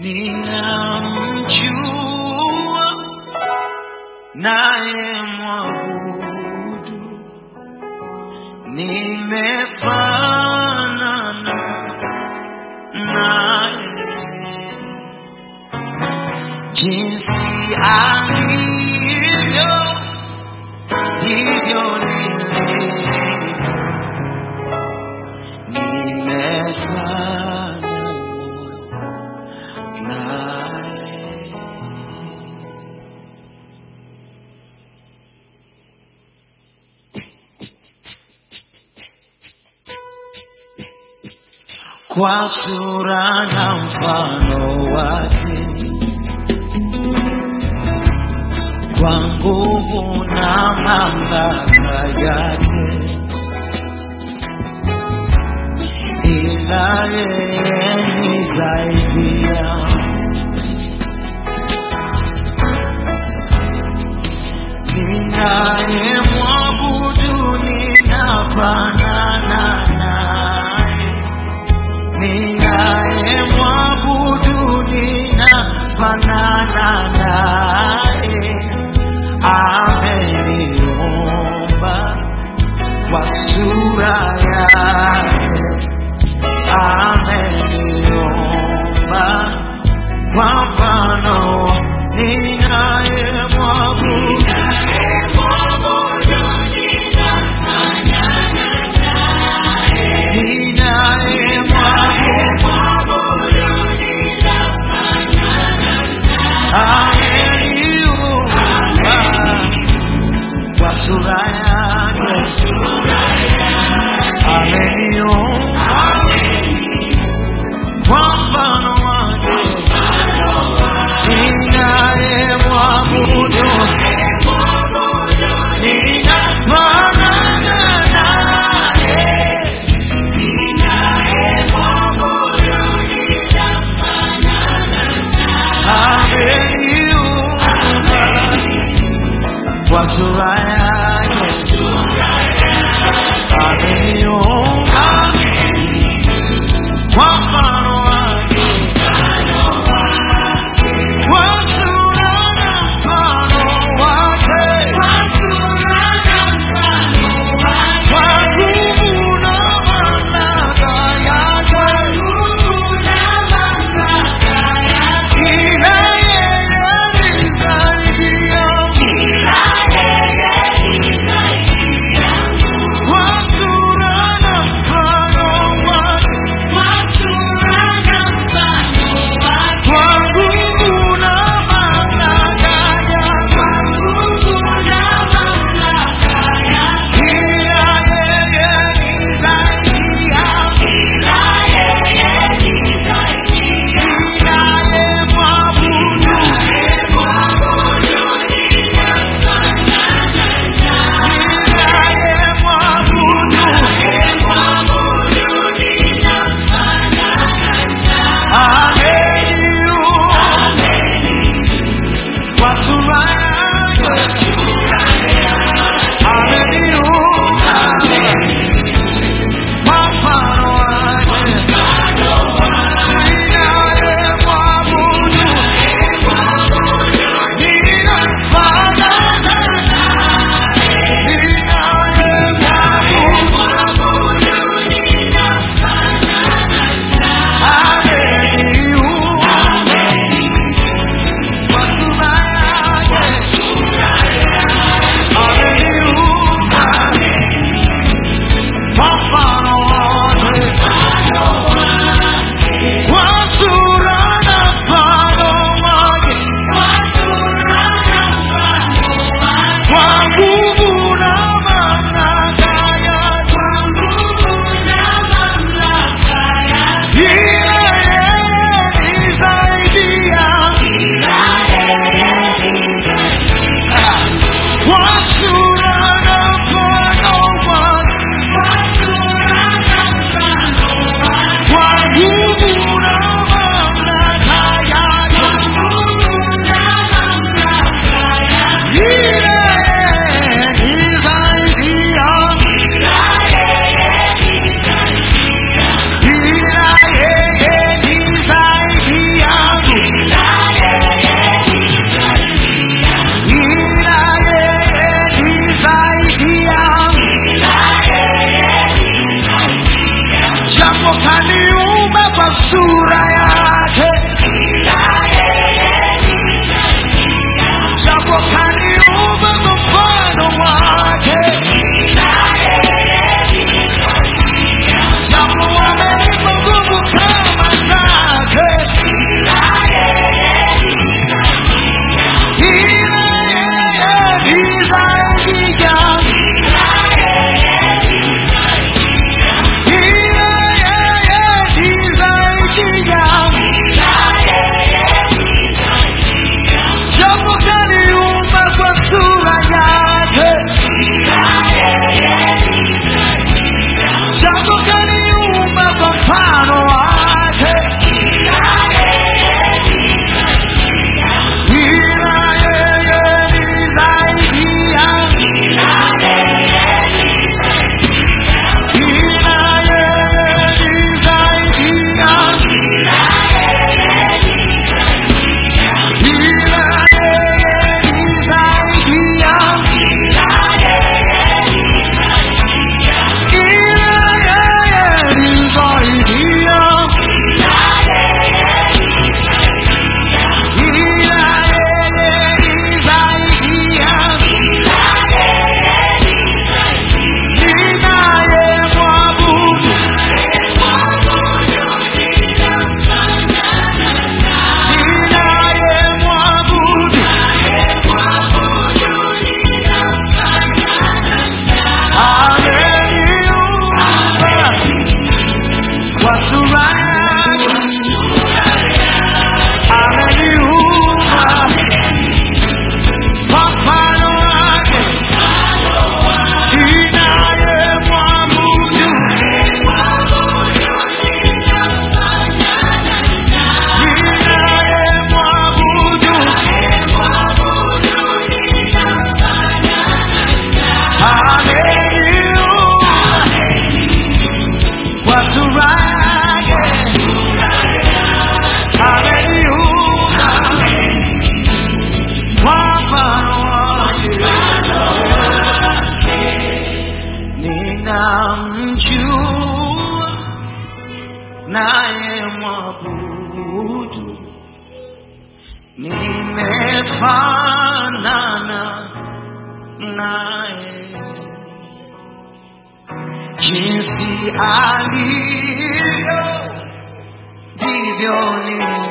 ninamjua naye mwabudu, nimefanana naye jinsi alivyo ndivyo nilivyo, nimefanana naye. kwa sura na mfano wake, kwa nguvu na mamlaka yake, ila yeye ni zaidi ya ninayemwabudu, ninafanana naye ninayemwabudu ninafanana naye, ameniumba kwa sura yake, ameniumba kwa mfano ninayemwabudu ninayemwabudu ameniumba kwa sura yake, ameniumba kwa mfano wake, ninayemwabudu ninafanana naye, ameniumba kwa sura yake, ameniumba kwa mfano wake, kwa sura na mfano wake, kwa nguvu na mamlaka yake, ila yeye ni zaidi yangu. Kwa sura na mfano wake, kwa nguvu na mamlaka yake, ila yeye ni zaidi yangu. Kwa sura na mfano wake, kwa nguvu na mamlaka yake, yeye ni zaidi yangu. Kwa sura na mfano wake, kwa nguvu na mamlaka yake, yeye ni zaidi yangu. Ila yeye ni zaidi yangu. kufanana naye jinsi alivyo ndivyo nilivyo